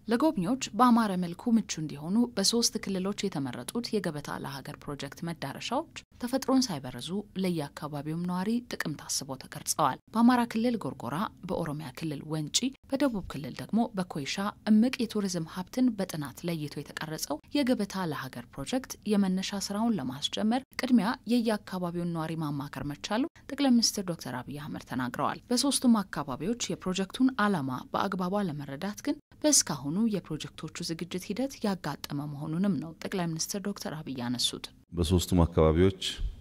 ለጎብኚዎች በአማረ መልኩ ምቹ እንዲሆኑ በሶስት ክልሎች የተመረጡት የገበታ ለሀገር ፕሮጀክት መዳረሻዎች ተፈጥሮን ሳይበረዙ ለየአካባቢውም ነዋሪ ጥቅም ታስበው ተቀርጸዋል። በአማራ ክልል ጎርጎራ፣ በኦሮሚያ ክልል ወንጪ፣ በደቡብ ክልል ደግሞ በኮይሻ እምቅ የቱሪዝም ሀብትን በጥናት ለይቶ የተቀረጸው የገበታ ለሀገር ፕሮጀክት የመነሻ ስራውን ለማስጀመር ቅድሚያ የየአካባቢውን ነዋሪ ማማከር መቻሉ ጠቅላይ ሚኒስትር ዶክተር አብይ አህመድ ተናግረዋል። በሶስቱም አካባቢዎች የፕሮጀክቱን ዓላማ በአግባቡ ለመረዳት ግን በእስካሁኑ የፕሮጀክቶቹ ዝግጅት ሂደት ያጋጠመ መሆኑንም ነው ጠቅላይ ሚኒስትር ዶክተር አብይ ያነሱት። በሶስቱም አካባቢዎች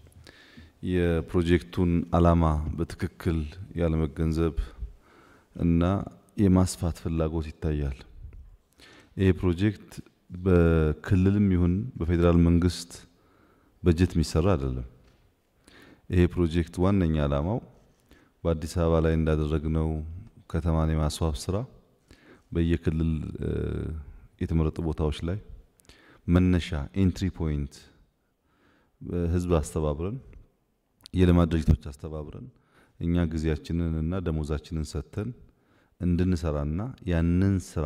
የፕሮጀክቱን ዓላማ በትክክል ያለመገንዘብ እና የማስፋት ፍላጎት ይታያል። ይህ ፕሮጀክት በክልልም ይሁን በፌዴራል መንግስት በጀት የሚሰራ አይደለም። ይሄ ፕሮጀክት ዋነኛ ዓላማው በአዲስ አበባ ላይ እንዳደረግነው ከተማን የማስዋብ ስራ በየክልል የተመረጡ ቦታዎች ላይ መነሻ ኤንትሪ ፖይንት ህዝብ አስተባብረን የልማት ድርጅቶች አስተባብረን እኛ ጊዜያችንን እና ደሞዛችንን ሰጥተን እንድንሰራና ያንን ስራ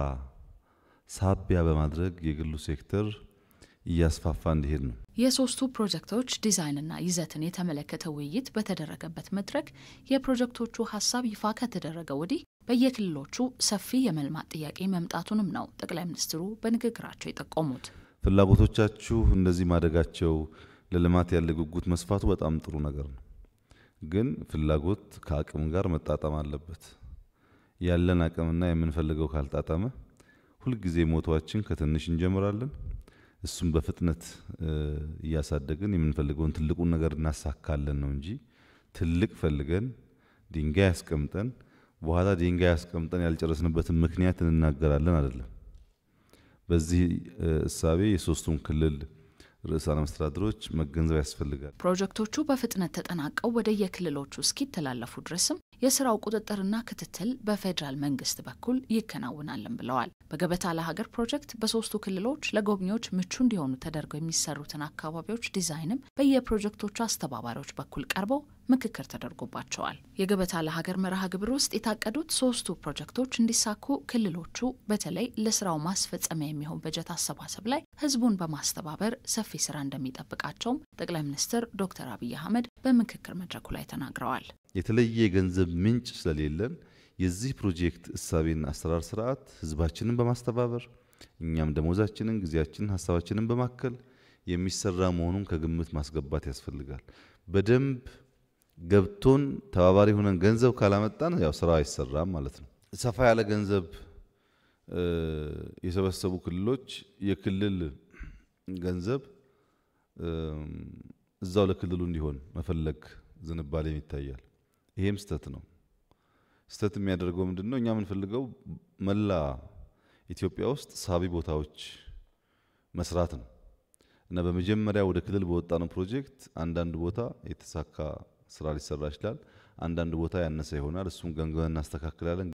ሳቢያ በማድረግ የግሉ ሴክተር እያስፋፋ እንዲሄድ ነው። የሶስቱ ፕሮጀክቶች ዲዛይንና ይዘትን የተመለከተ ውይይት በተደረገበት መድረክ የፕሮጀክቶቹ ሀሳብ ይፋ ከተደረገ ወዲህ በየክልሎቹ ሰፊ የመልማት ጥያቄ መምጣቱንም ነው ጠቅላይ ሚኒስትሩ በንግግራቸው የጠቆሙት። ፍላጎቶቻችሁ እንደዚህ ማደጋቸው፣ ለልማት ያለ ጉጉት መስፋቱ በጣም ጥሩ ነገር ነው። ግን ፍላጎት ከአቅም ጋር መጣጣም አለበት። ያለን አቅምና የምንፈልገው ካልጣጣመ ሁልጊዜ ሞቷችን ከትንሽ እንጀምራለን እሱም በፍጥነት እያሳደግን የምንፈልገውን ትልቁን ነገር እናሳካለን ነው እንጂ ትልቅ ፈልገን ድንጋይ ያስቀምጠን በኋላ ድንጋይ ያስቀምጠን ያልጨረስንበትን ምክንያት እንናገራለን አይደለም። በዚህ እሳቤ የሶስቱም ክልል ርዕሳነ መስተዳድሮች መገንዘብ ያስፈልጋል። ፕሮጀክቶቹ በፍጥነት ተጠናቀው ወደ የክልሎቹ እስኪተላለፉ ድረስም የስራው ቁጥጥርና ክትትል በፌዴራል መንግስት በኩል ይከናውናልን ብለዋል። በገበታ ለሀገር ፕሮጀክት በሶስቱ ክልሎች ለጎብኚዎች ምቹ እንዲሆኑ ተደርገው የሚሰሩትን አካባቢዎች ዲዛይንም በየፕሮጀክቶቹ አስተባባሪዎች በኩል ቀርበው ምክክር ተደርጎባቸዋል። የገበታ ለሀገር መርሃ ግብር ውስጥ የታቀዱት ሶስቱ ፕሮጀክቶች እንዲሳኩ ክልሎቹ በተለይ ለስራው ማስፈጸሚያ የሚሆን በጀት አሰባሰብ ላይ ህዝቡን በማስተባበር ሰፊ ስራ እንደሚጠብቃቸውም ጠቅላይ ሚኒስትር ዶክተር አብይ አህመድ በምክክር መድረኩ ላይ ተናግረዋል። የተለየ የገንዘብ ምንጭ ስለሌለን የዚህ ፕሮጀክት እሳቤና አሰራር ስርዓት ህዝባችንን በማስተባበር እኛም ደሞዛችንን፣ ጊዜያችንን፣ ሀሳባችንን በማከል የሚሰራ መሆኑን ከግምት ማስገባት ያስፈልጋል። በደንብ ገብቶን ተባባሪ ሆነን ገንዘብ ካላመጣን ያው ስራ አይሰራም ማለት ነው። ሰፋ ያለ ገንዘብ የሰበሰቡ ክልሎች የክልል ገንዘብ እዛው ለክልሉ እንዲሆን መፈለግ ዝንባሌም ይታያል። ይሄም ስተት ነው። ስተት የሚያደርገው ምንድን ነው? እኛ የምንፈልገው መላ ኢትዮጵያ ውስጥ ሳቢ ቦታዎች መስራት ነው እና በመጀመሪያ ወደ ክልል በወጣነው ፕሮጀክት አንዳንድ ቦታ የተሳካ ስራ ሊሰራ ይችላል። አንዳንድ ቦታ ያነሰ ይሆናል። እሱም ገምገመን እናስተካክላለን።